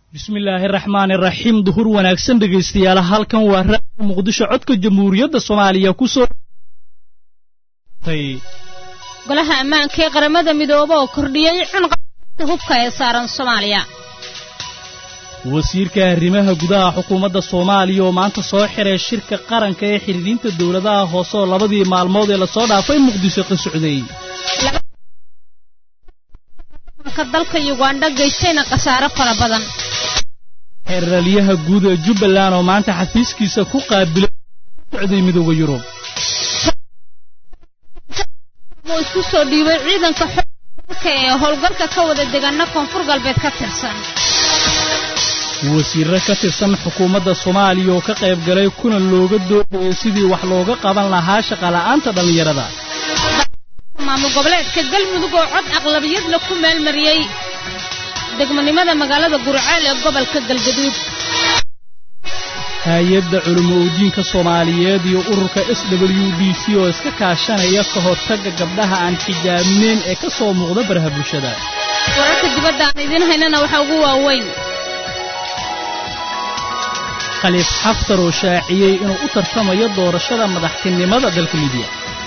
bismillaahi raxmaani raxiim duhur wanaagsan dhegaystayaal halkan waa raadiyo muqdisho codka jamhuuriyadda soomaaliya ku soo golaha ammaanka ee qaramada midoobe oo kordhiyey cunqata hubka ee saaran soomaaliya wasiirka arrimaha gudaha xukuumadda soomaaliya oo maanta soo xiray shirka qaranka ee xidhiidhiinta dowladaha hoose oo labadii maalmood ee lasoo dhaafay muqdisho ka socday dalka yugandha geystayna khasaare fara badan xeeralyaha guud ee jubbaland oo maanta xafiiskiisa ku qaabilay socday midooda yurub uu isku soo dhiibay ciidanka xooga ee howlgalka ka wada deganna koonfur galbeed ka tirsan wasiirre ka tirsan xukuumadda soomaaliya oo ka qayb galay kulan looga doodayo sidii wax looga qaban lahaa shaqala'aanta dhallinyarada maamul goboleedka galmudug oo cod aqlabiyadla ku meelmariyey degmonimada magaalada gurceel ee gobolka galgaduud hay-adda culimo udiinka soomaaliyeed iyo ururka s w d c oo iska kaashanaya ka hortagga gabdhaha aan xijaabneyn ee ka soo muuqda baraha bulshada wararka dibadda aan idiin haynana waxaa ugu waaweyn khaliif xaftar oo shaaciyey inuu u tartamayo doorashada madaxtinimada dalka libiya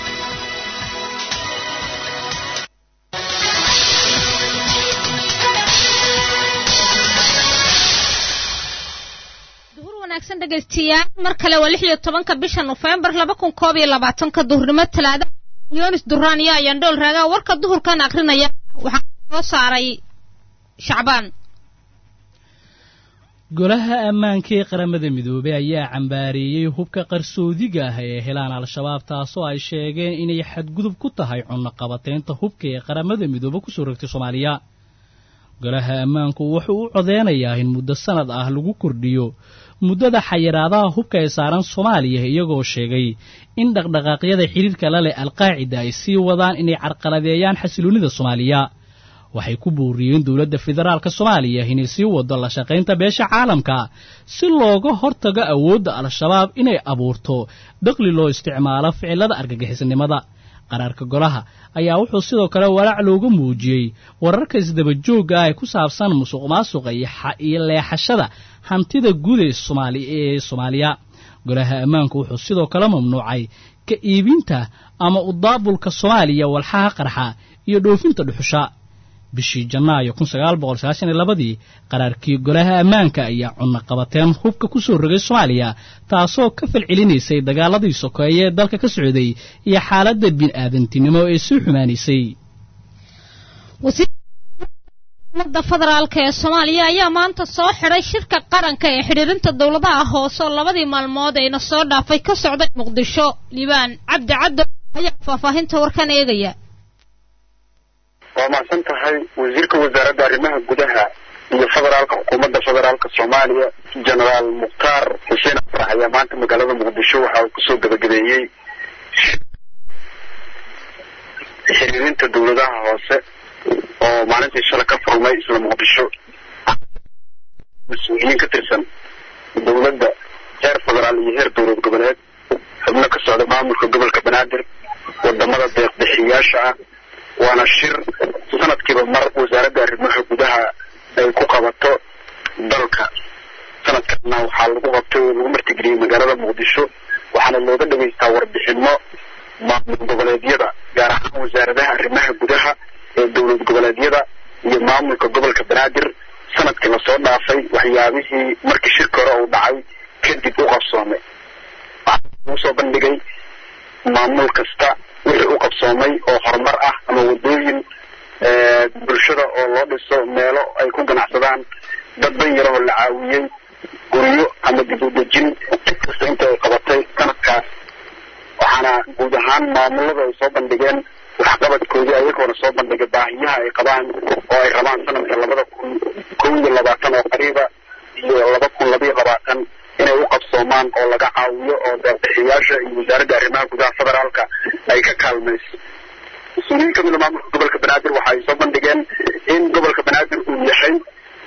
dhegaystayaal mar kale waa lix iyo tobanka bisha nofembar laba kun koob iyo labaatanka duhurnimo talaada yoonis duraan iyo ayandhool raagaa warka duhurkan akrinaya waxaa soo saaray shacbaan golaha ammaanka ee qaramada midoobey ayaa cambaareeyey hubka qarsoodiga ah ee helaan al-shabaab taasoo ay sheegeen inay xadgudub ku tahay cunno qabateynta hubka ee qaramada midoobe kusoo rogtay soomaaliya golaha ammaanku wuxuu u codeynayaa in muddo sanad ah lagu kordhiyo muddada xayiraadaha hubka ee saaran soomaaliya iyagoo sheegay in dhaqdhaqaaqyada xidhiirka la leh alqaacida ay sii wadaan inay carqaladeeyaan xasiloonnida soomaaliya waxay ku booriyeen dowladda federaalka soomaaliya inay sii waddo la shaqaynta beesha caalamka si looga hortago awoodda al-shabaab inay abuurto daqli loo isticmaalo ficilada argagixisnimada qaraarka golaha ayaa wuxuu sidoo kale walaac looga muujiyey wararka isdabajoogga ah ee ku saabsan musuq maasuqa iyo leexashada hantida guud ee soomaaliya golaha ammaanku wuxuu sidoo kale mamnuucay ka iibinta ama udaabulka soomaaliya walxaha qarxa iyo dhoofinta dhuxusha bishii janaayo kunsaaaboqolsagaashaniyolabadii qaraarkii golaha ammaanka ayaa cunno qabateen hubka ku soo rogay soomaaliya taasoo ka falcelinaysay dagaaladii sokeeye ee dalka ka socday iyo xaaladda bini'aadantinimo ee sii xumaanaysay umada federaalk ee soomaaliya ayaa maanta soo xidhay shirka qaranka ee xidhiirinta dowladaha hoose oo labadii maalmood ayna soo dhaafay ka socday muqdisho liibaan cabdi caddo ayaa faahfaahinta warkan eegaya waa mahadsan tahay wasiirka wasaaradda arrimaha gudaha iyo federaalka xukuumadda federaalka soomaaliya genaraal mukhtaar xuseen afrax ayaa maanta magaalada muqdisho waxa uu kusoo gabagabeeyey xiriirinta dowladaha hoose oo maalintii shala ka furmay isla muqdisho mas-uuliyiin ka tirsan dowladda heer federaal iyo heer dowlad goboleed xubno ka socda maamulka gobolka banaadir wadamada deeqbixiyaasha ah waana shir sanadkiiba mar wasaaradda arrimaha gudaha ay ku qabato dalka sanadkana waxaa lagu qabtay oo lagu martigeliyey magaalada muqdisho waxaana looga dhageystaa warbixino maamul goboleedyada gaar ahaan wasaaradaha arrimaha gudaha ee dowlad goboleedyada iyo maamulka gobolka banaadir sanadkii lasoo dhaafay waxyaabihii markii shirka hore uu dhacay kadib u qabsoomay waxaa lagu soo bandhigay maamul kasta wixii u qabsoomay oo horumar ah ama wadooyin bulshada oo loo dhiso meelo ay ku ganacsadaan dad dan yarahoo la caawiyey guryo ama dib u dejin cid kasta inta ay qabatay sanadkaas waxaana guud ahaan maamulada ay soo bandhigeen waxqabadkoodii ayagoona soo bandhigay baahiyaha ay qabaan oo ay rabaan sanadka labada kun kow iyo labaatan oo qariiba iyo laba kun labaiyo labaatan inay u qabsoomaan oo laga caawiyo oo deeqbixiyaasha iyo wasaaradda arrimaha gudaha federaalka ay ka kaalmayso mas-uuliyiin kamida maamulka gobolka banaadir waxa ay soo bandhigeen in gobolka banaadir uu yahay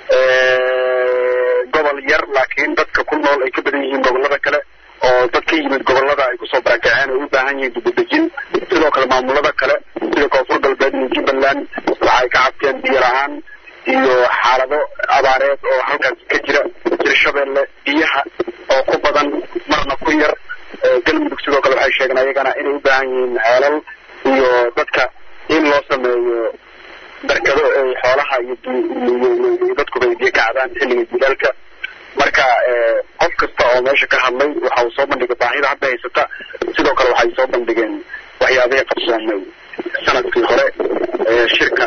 gobol yar laakiin dadka ku nool ay ka badan yihiin gobolada kale oo dad ka yimid gobolada ay kusoo barakaceen ay u baahan yihiin dibadejin sidoo kale maamulada kale sida koonfur galbeed iyo jubbaland waxa ay ka cabteen biyo la-aan iyo xaalado abaareed oo halkaas ka jira hirshabeelle biyaha oo ku badan marna ku yar galmudug sidoo kale waxay sheegeen ayagana inay u baahan yihiin ceelal iyo dadka in loo sameeyo barkado ay xoolaha iyo dadkuba ay biyo ka cabaan xilliga jilaalka marka qof kasta oo meesha ka hadlay waxa uu soo bandhigay baahida hadda haysata sidoo kale waxay soo bandhigeen waxyaabihii qabsoomay sanadkii hore shirka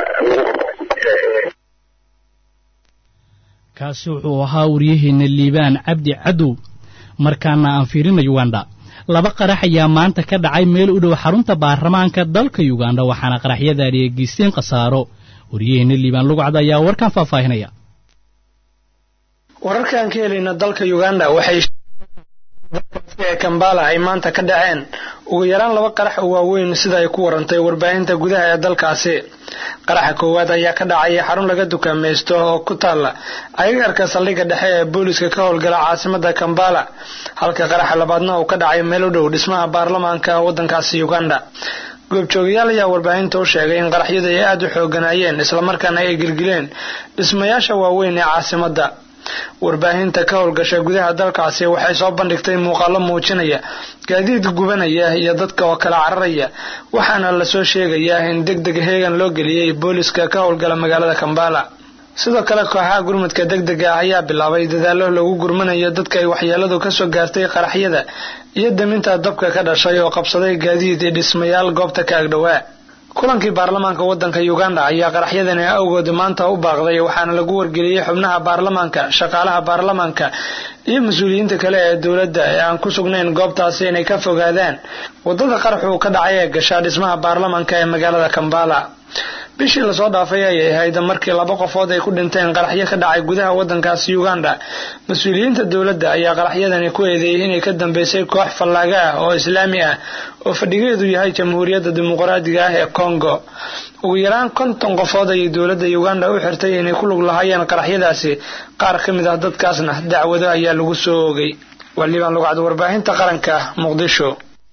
kaasi wuxuu ahaa waryaheena liibaan cabdi cadow markaana aan fiirina uganda laba qarax ayaa maanta ka dhacay meel u dhow xarunta baarlamaanka dalka uganda waxaana qaraxyadaani ay geysteen khasaaro waryaheena liibaan lugcad ayaa warkan faahfaahinaya wararkaan ka helayna dalka uganda waxay ee kambala ay maanta ka dhaceen ugu yaraan laba qarax oo waaweyn sida ay ku warantay warbaahinta gudaha ee dalkaasi qaraxa koowaad ayaa ka dhacaya xarun laga dukaamaysto oo ku taalla agagarka saldhigga dhexe ee booliska ka howlgala caasimada kambala halka qaraxa labaadna uu ka dhacay meel u dhow dhismaha baarlamaanka waddankaasi uganda goobjoogayaal ayaa warbaahinta u sheegay in qaraxyadu ay aada u xooganayeen islamarkaana ay gilgileen dhismayaasha waaweyn ee caasimadda warbaahinta ka howlgasha gudaha dalkaasi waxay soo bandhigtay muuqaalo muujinaya gaadiid gubanaya iyo dadka oo kala cararaya waxaana lasoo sheegayaa in deg deg heegan loo geliyey booliska ka howlgala magaalada kambala sidoo kale kooxaha gurmudka deg dega ah ayaa bilaabay dadaallo lagu gurmanayo dadka ay waxyeeladu kasoo gaartay qaraxyada iyo daminta dabka ka dhashay oo qabsaday gaadiid iyo dhismayaal goobta ka agdhowaa kulankii baarlamaanka waddanka uganda ayaa qaraxyadani awgood maanta u baaqday waxaana lagu wargeliyey xubnaha baarlamaanka shaqaalaha baarlamaanka iyo mas-uuliyiinta kale ee dowladda ee aan ku sugnayn goobtaasi inay ka fogaadaan waddada qaraxu ka dhacay ee gashaa dhismaha baarlamaanka ee magaalada kambala bishii lasoo dhaafay ayay ahayd markii laba qofood ay ku dhinteen qaraxyo ka dhacay gudaha waddankaasi uganda mas-uuliyiinta dowladda ayaa qaraxyadani ku eedeeyey inay ka dambeysay koox fallaaga ah oo islaami ah oo fadhigeedu yahay jamhuuriyadda dimuqraadiga ah ee congo ugu yaraan konton qofood ayay dowladda uganda u xirtay inay ku lug lahaayeen qaraxyadaasi qaar ka mid ah dadkaasna dacwado ayaa lagu soo oogay waliban lugcad warbaahinta qaranka muqdisho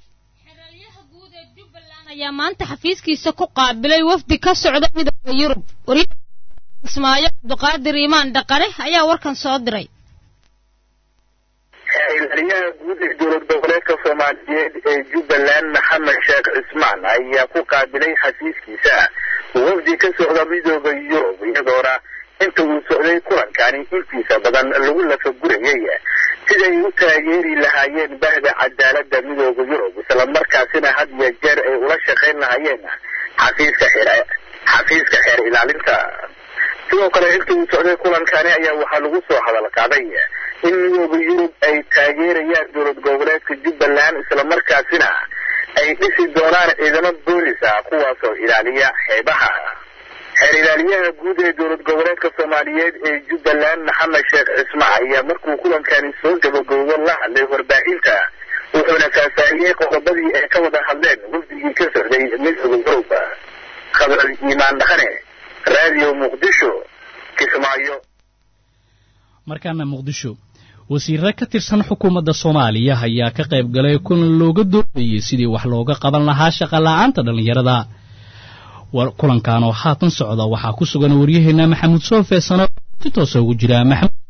ayaa maanta xafiiskiisa ku qaabilay wafdi ka socda midooda yurub ismaayo cabduqaadir iimaan dhaqane ayaa warkan soo diray ilaaliyaha guud ee dowlad goboleedka soomaaliyeed ee jubbaland maxamed sheekh cismaan ayaa ku qaabilay xafiiskiisa wafdi ka socda midooda yurub iyadoona inta uu socday kulankani intiisa badan lagu lafagurayay siday u taageeri lahaayeen bahda cadaalada midooda yurub islamarkaasina had iyo jeer ay ula shaqayn lahaayeen xafiiska xeer xafiiska xeer ilaalinta sidoo kale inta uu socday kulankani ayaa waxaa lagu soo hadal qaaday in midooda yurub ay taageerayaan dowlad goboleedka jubbaland islamarkaasina ay dhisi doonaan ciidamo boolis ah kuwaasoo ilaaliya xeebaha xeer ilaaliyaha guud ee dowlad goboleedka soomaaliyeed ee jubbaland maxamed sheekh cismaa ayaa markuu kulankani soo gabagoobo la hadlay warbaahinta wuxuuna faahfaahiyey qodobadii ay ka wada hadleen wafdigii ka socday midooda yurub khabar iimaan dhaqane raadiyo muqdisho kismaayo markaana muqdisho wasiirro ka tirsan xukuumadda soomaaliya ayaa ka qayb galay kulan looga doodayay sidii wax looga qaban lahaa shaqola'aanta dhallinyarada kulankan oo haatan socda waxaa ku sugan waryaheena maxamuud soofe sano si toosa ugu jira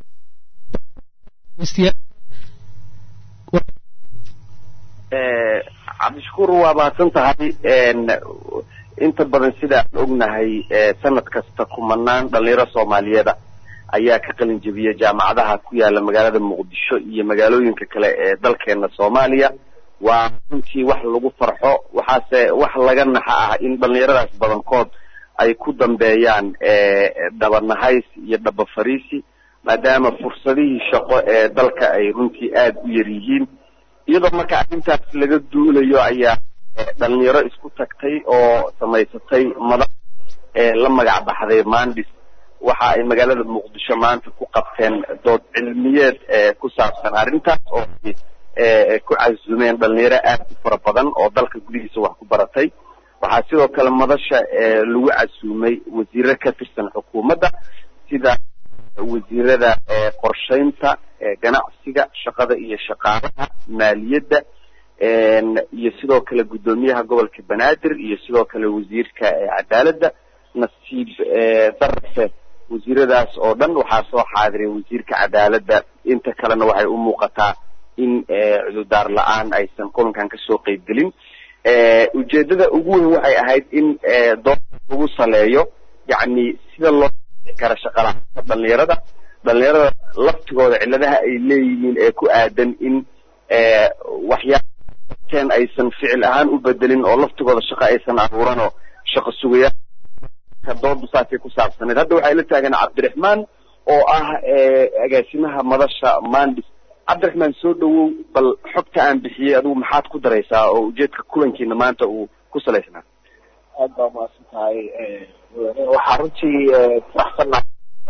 cabdishakuur waa mahadsan tahay inta badan sidaan ognahay sanad kasta kumanaan dhalinyaro soomaaliyeeda ayaa ka qalin jebiya jaamacadaha ku yaala magaalada muqdisho iyo magaalooyinka kale ee dalkeena soomaaliya waa runtii wax lagu farxo waxaase wax laga naxa ah in dhalinyaradaas badankood ay ku dambeeyaan dhabanahays iyo dhaba fariisi maadaama fursadihii shaqo ee dalka ay runtii aada u yar yihiin iyadoo marka arrintaas laga duulayo ayaa dhalinyaro isku tagtay oo samaysatay madax la magac baxday mandis waxa ay magaalada muqdisho maanta ku qabteen dood cilmiyeed ku saabsan arrintaas oo ku casumeen dhalinyaro aad u fara badan oo dalka gudihiisa wax ku baratay waxaa sidoo kale madasha lagu casuumay wasiiro ka tirsan xukuumadda sida wasiirada qorshaynta ganacsiga shaqada iyo shaqaalaha maaliyadda iyo sidoo kale guddoomiyaha gobolka banaadir iyo sidoo kale wasiirka cadaaladda nasiib darse wasiiradaas oo dhan waxaa soo xaadiray wasiirka cadaaladda inta kalena waxay u muuqataa in cududaar la-aan aysan kulankan kasoo qeybgelin ujeedada ugu weyn waxay ahayd in dood lagu saleeyo yacni sida loo kara shaqala-aanta dhalinyarada dhalinyarada laftigooda cilladaha ay leeyihiin ee ku aadan in waxyaabateen aysan ficil ahaan u bedelin oo laftigooda shaqo aysan abuuran oo shaqo sugayaa doodu saasay ku saabsaneed hadda waxay la taagan cabdiraxmaan oo ah agaasimaha madasha mandis cabdiraxmaan soo dhawow bal xogta aan bixiyey adigu maxaad ku daraysaa oo ujeedka kulankiina maanta uu ku salaysnaa aad baa umahadsan tahay waxaa runtii faraxsannahay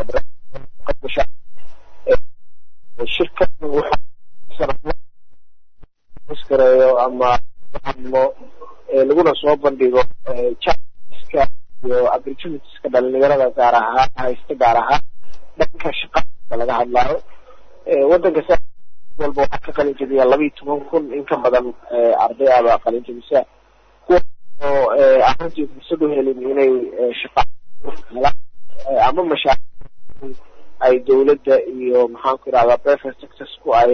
shirkan wuxuuskareeyo ama hadlo laguna soo bandhigo jaiska iyo opportunitieska dhalinyarada gaar ahaan haysta gaar ahaan dhanka shaqada laga hadlaayo wadanka sa walba waxaa ka qalin jabiya laba iyo toban kun in ka badan arday aba qalin jabisa kuwa oo arrintii fursad u helin inay shaqa helaan ama mashaaric ay dawladda iyo maxaanku irahdaa private sectorsku ay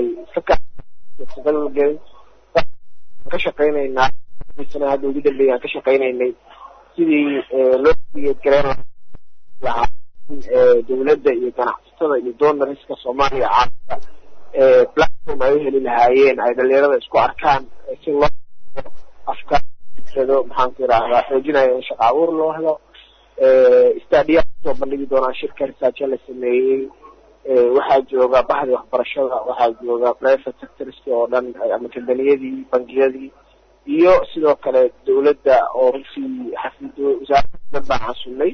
ka shaqaynaynaa sana hadda ugu dambeeyaan ka shaqaynaynay sidii loo geedgareyn lahaa dawladda iyo ganacsatada iyo donoriska soomaaliya caalamka platform ay u heli lahaayeen ay dhalinyarada isku arkaan si loo afkaar fikrado maxaanku irahdaa xoojinaya in shaqa abuur loo helo stadiya soo bandhigi doonaa shirka researcha la sameeyey waxaa jooga bahdi waxbarashada waxaa jooga private sectorski oo dhan ama kambaniyadii bangiyadii iyo sidoo kale dawladda oo runtii xafido wasaaradda dhan baan xasuulnay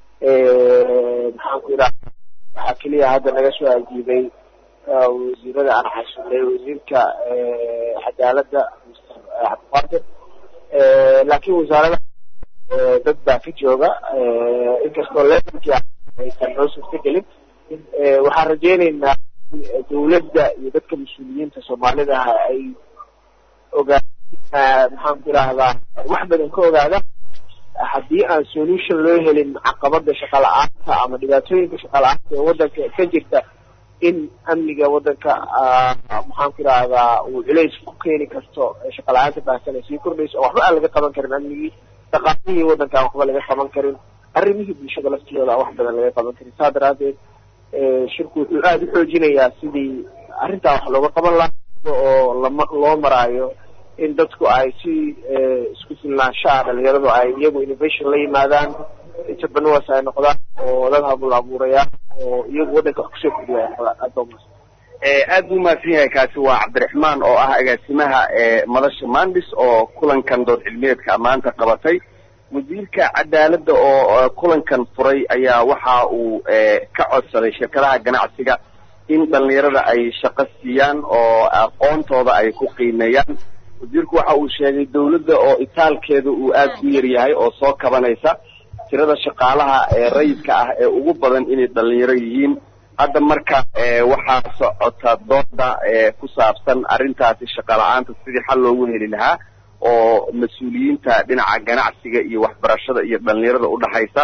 maxaanku irahda waxaa keliya hadda naga soo ajiibay wasiirada aan xasuulnay wasiirka cadaaladda mr cabdiqaadir laakiin wasaarada dad baa ka jooga inkastoo levelkii aysan noo suurtagelin waxaan rajaynaynaa dawladda iyo dadka mas-uuliyiinta soomaalida ah ay ogaa maxaanku irahdaa wax badan ka ogaadaan haddii aan solution loo helin caqabada shaqa la-aanta ama dhibaatooyinka shaqa la-aanta ee waddanka ka jirta in amniga waddanka maxaanku irahdaa uu culays ku keeni karto shaqa la-aanta baahsan ay sii kordhayso oo waxba aan laga qaban karin amnigii dhaqaalihii waddanka aan waxba laga qaban karin arrimihii bulshada laftooda aan wax badan laga qaban karin saa daraadeed shirku wuxuu aada u xoojinayaa sidii arrintaa wax looga qaban lahaa oo lama loo maraayo in dadku ay si isku filnaanshaha dhalinyaradu ay iyagu innovation la yimaadaan entrepreneurs ay noqdaan oo dad habul abuurayaan oo iyagu waddanka wax kusoo kordhiya noqdaan aad baa umahadsan aad buu mahadsan yahay kaasi waa cabdiraxmaan oo ah agaasimaha madasha mandis oo kulankan dood cilmiyeedka maanta qabatay wasiirka cadaaladda oo kulankan furay ayaa waxa uu ka codsaday shirkadaha ganacsiga in dhalinyarada ay shaqo siiyaan oo aqoontooda ay ku qiimeeyaan wasiirku waxa uu sheegay dawladda oo itaalkeeda uu aada u yar yahay oo soo kabanaysa tirada shaqaalaha ee rayidka ah ee ugu badan inay dhalinyaro yihiin hadda marka waxaa socota dooda ku saabsan arrintaasi shaqa la-aanta sidii xal loogu heli lahaa oo mas-uuliyiinta dhinaca ganacsiga iyo waxbarashada iyo dhalinyarada udhaxaysa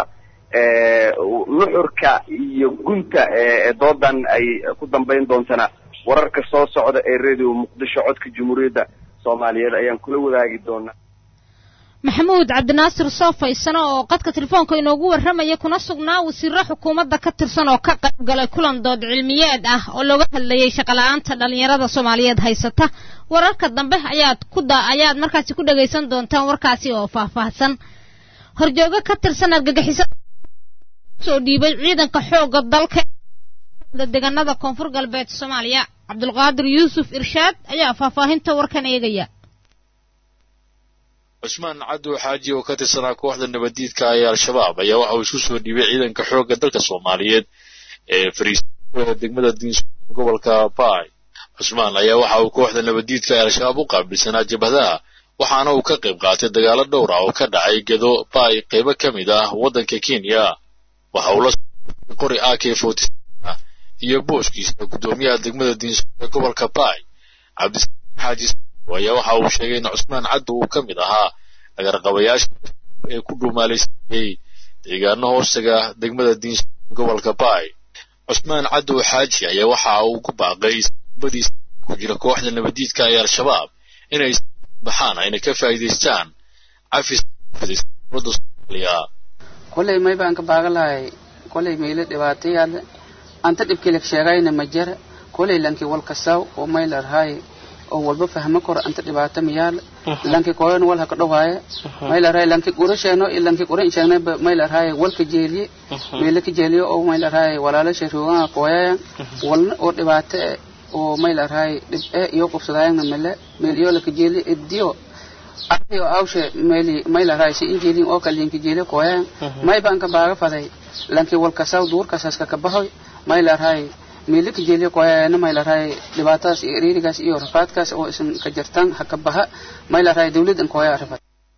nuxurka iyo gunta doodan ay ku dambayn doontana wararka soo socda ee radio muqdisho codka jamhuuriyadda soomaaliyeed ayaan kula wadaagi doonaa maxamuud cabdinaasir soofaysano oo qadka telefoonka inoogu warramaya kuna sugnaa wasiiro xukuumadda ka tirsan oo ka qayb galay kulan dood cilmiyeed ah oo looga hadlayay shaqala-aanta dhallinyarada soomaaliyeed haysata wararka dambe ayaad ku da ayaad markaasi ku dhagaysan doontaan warkaasi oo faahfaahsan horjoogo ka tirsan argagixisada soo dhiibay ciidanka xoogga dalka deegaanada koonfur galbeed soomaaliya cabdulqaadir yuusuf irshaad ayaa faahfaahinta warkan eegaya cusmaan cadow xaaji oo ka tirsanaa kooxda nabaddiidka ee al-shabaab ayaa waxa uu isku soo dhiibay ciidanka xoogga dalka soomaaliyeed ee fariisinada degmada diinsu gobolka baay cusmaan ayaa waxa uu kooxda nabaddiidka ee al-shabaab u qaabilsanaa jabhadaha waxaana uu ka qayb qaatay dagaalo dhowr ah oo ka dhacay gedo baay qaybo ka mid ah waddanka kenya waxa uu la qori a k forty iyo booskiisa guddoomiyaha degmada diinsu ee gobolka baay cabdisalaan xaaji ayaa waxa uu sheegay in cusmaan caddow uu ka mid ahaa agarqabayaasha ee ku dhuumaalaysanayey deegaano hoostaga degmada diinsu gobolka baay cusmaan cadow xaaji ayaa waxa uu ku baaqay badiisa ku jira kooxda nabadiidka ee al-shabaab inay baxaan ayna ka faa'iidaystaan cafis dowladda soomaaliya kolay may baan ka baaga lahay kolay meyle dhibaatayaale anta dhibkilik sheegayna ma jara kolay lanki walkasaw oo may larhay oo walba fahmo kor anta dhibaato miyaal lanki koyon wal haka dhawaaya may larhay lanki qura sheeno iyo lanki qura sheegna may larhay walka jeeliye meyle ka jeeliye oo may larhay walaalasha roogaha kooyaya walna oo dhibaato eh oo may larhay dhib eh iyo qubsadaayana mele meel iyo laka jeeliye idiyo ayo awshe meli may larhay si injeelin oo kalinki jeeliye kooyaya may baan ka baaga faday lanki walkasaw duurkasaas ka kabahoy may larhay meelika jeeliye kooyayana may larhay dhibaatadaas iyo eriirigaas iyo rafaadkaas oo isan ka jirtaan ha ka baha may larhay dawladdan kooya rafad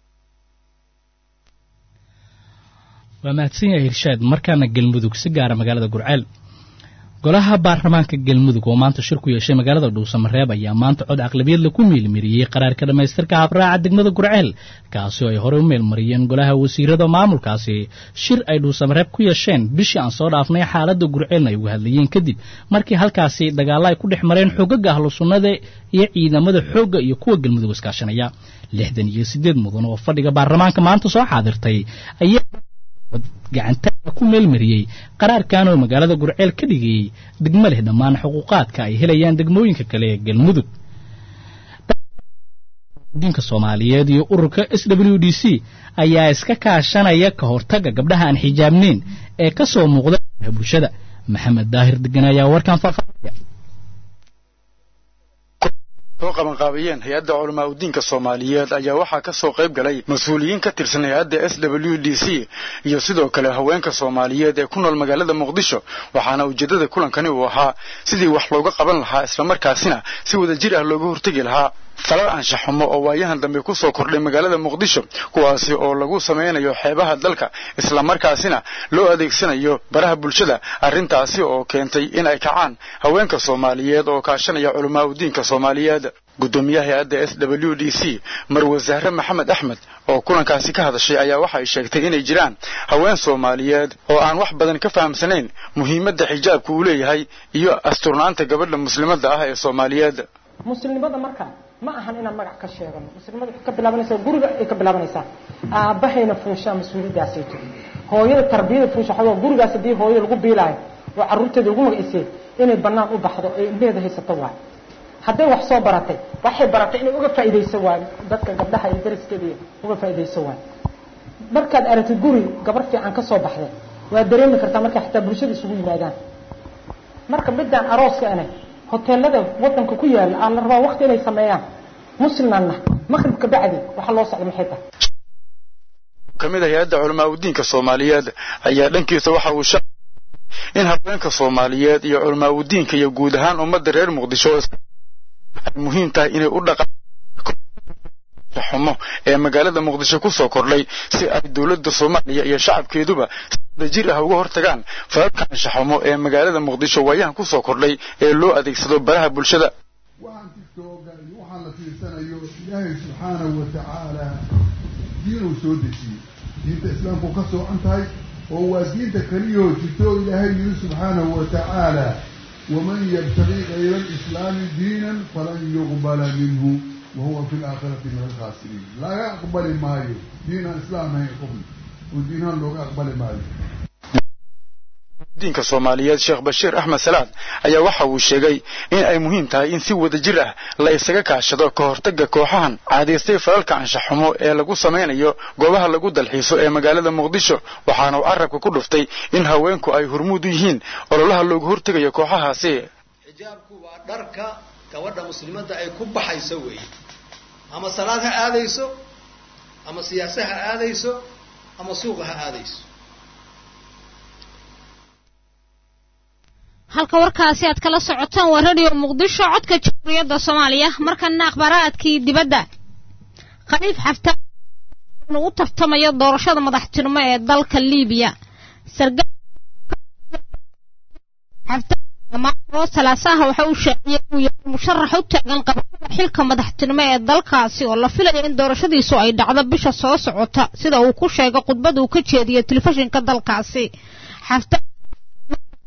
waa mahadsan yahay hirshaad markaana galmudug si gaara magaalada gurceel golaha baarlamaanka galmudug oo maanta shir ku yeeshay magaalada dhuusamareeb ayaa maanta cod aqlabiyadla ku meelmariyey qaraarka dhammaystirka habraaca degmada gurceel kaasi oo ay horey u meelmariyeen golaha wasiirada maamulkaasi shir ay dhuusamareeb ku yeesheen bishii aan soo dhaafnay xaaladda gurceelna ay uga hadlayeen kadib markii halkaasi dagaalla ay ku dhex mareen xoogagga ahlu sunnada iyo ciidamada xoogga iyo kuwa galmudug iskaashanaya lixdan iyo siddeed mudan oo fadhiga baarlamaanka maanta soo xaadirtay ayaa gacantaga ku meelmariyey qaraarkan oo magaalada gurceel ka dhigayey degmo leh dhammaan xuquuqaadka ay helayaan degmooyinka kale ee galmudug diinka soomaaliyeed iyo ururka s w d c ayaa iska kaashanaya ka hortagga gabdhaha aan xijaabneyn ee ka soo muuqda bulshada maxamed daahir degan ayaa warkan faahfaahinaya soo qabanqaabiyeen hay-adda culamaa udiinka soomaaliyeed ayaa waxaa ka soo qayb galay mas-uuliyiin ka tirsan hay-adda s w d c iyo sidoo kale haweenka soomaaliyeed ee ku nool magaalada muqdisho waxaana ujeeddada kulankani uu ahaa sidii wax looga qaban lahaa islamarkaasina si wada jir ah looga hortegi lahaa falal anshaxumo oo waayahan dambe ku soo kordhay magaalada muqdisho kuwaasi oo lagu samaynayo xeebaha dalka islamarkaasina loo adeegsanayo baraha bulshada arrintaasi oo keentay in ay kacaan haweenka soomaaliyeed oo kaashanaya culamaa udiinka soomaaliyeed guddoomiyaha hay-adda s w d c marwe zahre maxamed axmed oo kulankaasi ka hadashay ayaa waxay sheegtay inay jiraan haween soomaaliyeed oo aan wax badan ka fahamsanayn muhiimadda xijaabka uu leeyahay iyo asturnaanta gabadha muslimadda ah ee soomaaliyeed muslimnimada marka ma ahan inaan magac ka sheegano muslimada waxay ka bilaabanaysaa guriga ay ka bilaabanaysaa aabahayna fuushaa mas-uuliyaddaasayto hooyada tarbiyada fuusha waxaa gurigaas haddii hooyo lagu biilaayo oo carruurteeda ugu magacisay inay bannaan u baxdo ee ilmeheeda haysato waay hadday wax soo baratay waxay baratay inay uga faa'iidayso waay dadka gabdhaha iyo dariskeeda uga faa'iidayso waay markaad aragtid guri gabar fiican ka soo baxday waad dareemi kartaa markay xataa bulshada isugu yimaadaan marka midaan arooska ane hoteelada wadanka ku yaala aa la rabaa wakti inay sameeyaan muslimna maqribka bacdi waxa loo socda maxay tahay ka mid ah hay-adda culamaa udiinka soomaaliyeed ayaa dhankiisa waxa uu sha in haweenka soomaaliyeed iyo culamaa udiinka iyo guud ahaan ummadda reer muqdisho ay muhiim tahay inay u dhaqaan xumo ee magaalada muqdisho ku soo kordhay si ay dowladda soomaaliya iyo shacabkeeduba jir ah uga hortagaan falalka anshaxumo ee magaalada muqdisho waayahan ku soo kordhay ee loo adeegsado baraha bulshada waxaan tiktooga iyo waxaan la fiirsanayo ilaahay subxaanahu wa tacaala diinuu soo dejiyey diinta islaamku ka soocan tahay oo waa diinta keliyoo jirto ilaahay yiri subxaanahu wa tacaala waman yabtagi kayra alislaami diinan falan yuqbala minhu wahuwa fi laakhirati min alkhaasiriin laga aqbali maayo diin aan islaam ahayn qofna oo diinahan looga aqbali maayo diinka soomaaliyeed sheekh bashiir axmed salaad ayaa waxa uu sheegay in ay muhiim tahay in si wada jir ah la isaga kaashado ka hortagga kooxahan caadaystay falalka anshaxumo ee lagu samaynayo goobaha lagu dalxiiso ee magaalada muqdisho waxaana uu carabka ku dhuftay in haweenku ay hormuud u yihiin ololaha loogu hortegayo kooxahaasi xijaabku waa dharka gabadha muslimadda ay ku baxayso weeye ama salaad ha aadayso ama siyaase ha aadayso ama suuqa ha aadayso halka warkaasi aad kala socotaan waa radio muqdisho codka jamhuuriyadda soomaaliya markana akhbaaraadkii dibadda khaliif xaftaan u tartamayo doorashada madaxtinimo ee dalka liibiya oo salaasaha waxa uu shaaciyey inuu yahay musharax u taagan qabashada xilka madaxtinimo ee dalkaasi oo la filayo in doorashadiisu ay dhacdo bisha soo socota sida uu ku sheegay khudbad uu ka jeediyey telefishinka dalkaasi xaftaan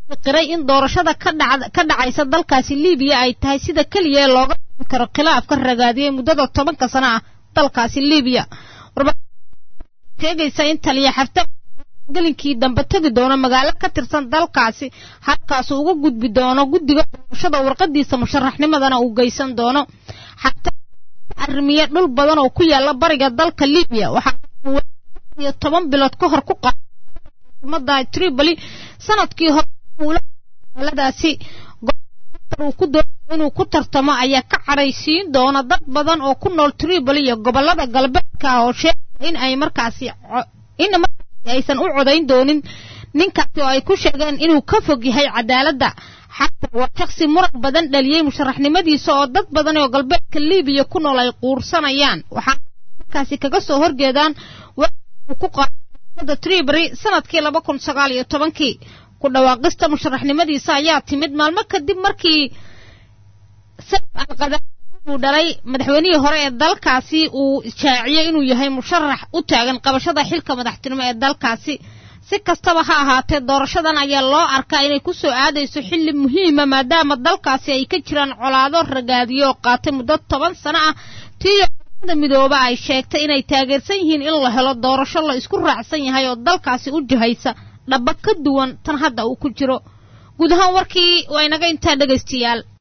qiray in doorashada ka dhacaysa dalkaasi libiya ay tahay sida keliya ee looga karo khilaafka ragaadiyey muddada tobanka sano ah dalkaasi libiya sheegaysa in taliya xafta gelinkii dambe tegi doono magaalo ka tirsan dalkaasi halkaasu uga gudbi doono guddiga doorashada warqadiisa musharaxnimadana uu geysan doono xafta arrimiye dhul badan oo ku yaala bariga dalka libiya waxaa iyo toban bilood ka hor ku qaada tripoli sanadkii hore muladaasi uu ku doonayo inuu ku tartamo ayaa ka cadhaysiin doona dad badan oo ku nool tripoli iyo gobolada galbeedka oo sheegaya in ay markaasi in markaasi aysan u codayn doonin ninkaasi oo ay ku sheegeen inuu ka fog yahay cadaaladda xataa waa shaksi muran badan dhaliyey musharaxnimadiisa oo dad badan oo galbeedka libiya ku nool ay quursanayaan waxaa markaasi kaga soo horjeedaan uu ku qaada tripoli sanadkii laba kun sagaal iyo tobankii ku dhawaaqista musharaxnimadiisa ayaa timid maalmo kadib markii saf alqada uu dhalay madaxweynihii hore ee dalkaasi uu shaaciyey inuu yahay musharax u taagan qabashada xilka madaxtinimo ee dalkaasi si kastaba ha ahaatee doorashadan ayaa loo arkaa inay ku soo aadayso xilli muhiima maadaama dalkaasi ay ka jiraan colaado ragaadiyo oo qaatay muddo toban sano ah tiiyo midooba ay sheegtay inay taageersan yihiin in la helo doorasho la isku raacsan yahay oo dalkaasi u jihaysa dhaba ka duwan tan hadda uu ku jiro guud ahaan warkii waa inaga intaa dhegaystayaal